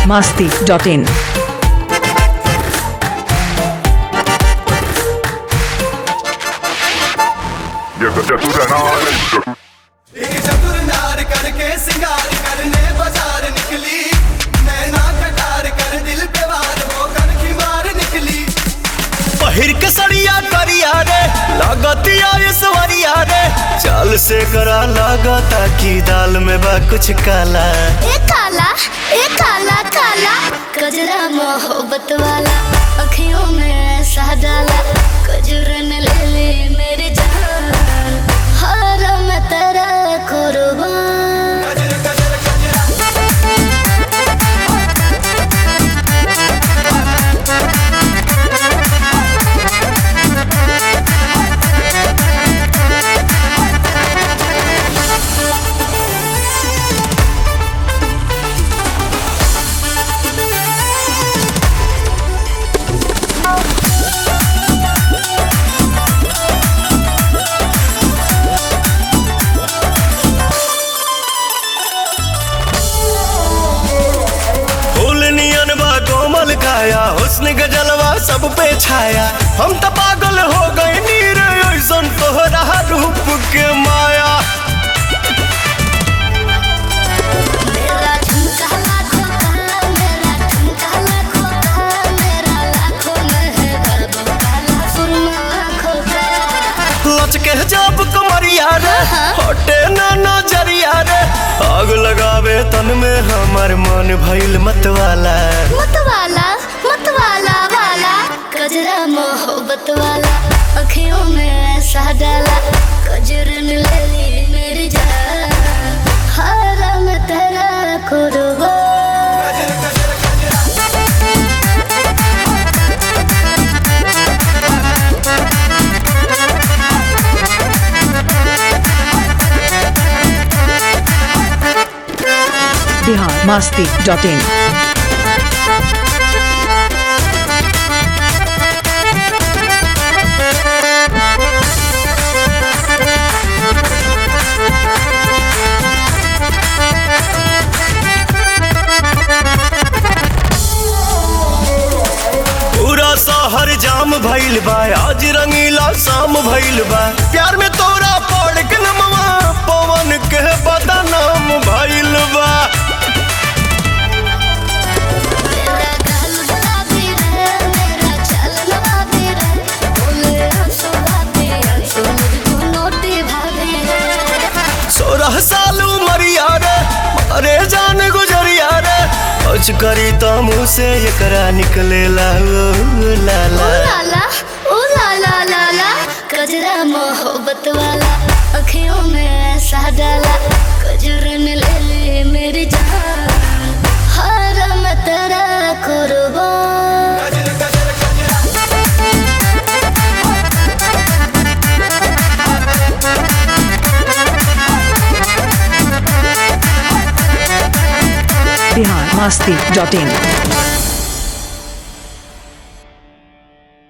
masti.in. एक चतुर नार करके सिंगार करने बाजार निकली नैना कटार कर दिल पे वार वो कर की मार निकली पहिर के सड़िया करिया रे लागतिया ये सवरिया रे चाल से करा लागता की दाल में बा कुछ काला ए काला ए काला काला कजरा मोहब्बत वाला अखियों में ऐसा डाला कजरन ले ले मेरी जान हर मैं तेरा कुर्बान गजर गजर गजरा फूल नियन बा कोमल काया हुस्न गजलवा सब पे छाया हम तो पागल हो गए नीर ऐसन तोहरा रूप के माया मेरा झुमका लाखों का मेरा झुमका लाखों का मेरा लाखों में है बाबू काला सुरमा आँखों का लचके जब कमरिया रे हटे ना नजरिया रे आग लगावे तन में हमर मन भइल मतवाला मतवाला मतवाला वाला कजरा मोहब्बत वाला अखियों में ऐसा डाला कजरन ले ली मेरी जान हरम तेरा कुर्बान गजर गजर गजरा Bihar masti.in. पूरा शहर जाम भइल बा आज रंगीला शाम भइल बा प्यार में तोरा पड़ के नमवा पवन के बदनाम भइल बा मेरा गाल गुलाबी रे मेरा चलन बाबी रे बोले आंसू बाबी आंसू मुझको नोटी भाभी रे सोलह साल उमरिया रे अरे जान गुजरिया रे कुछ करी तो मुँह से एकरा निकलेला ओ लाला ओ लाला ओ लाला लाला कजरा मोहब्बत वाला अखियों में ऐसा डाला कजरन ले ले मेरी जान हरम तेरा कुर्बान गजर गजर गजरा Bihar masti.in.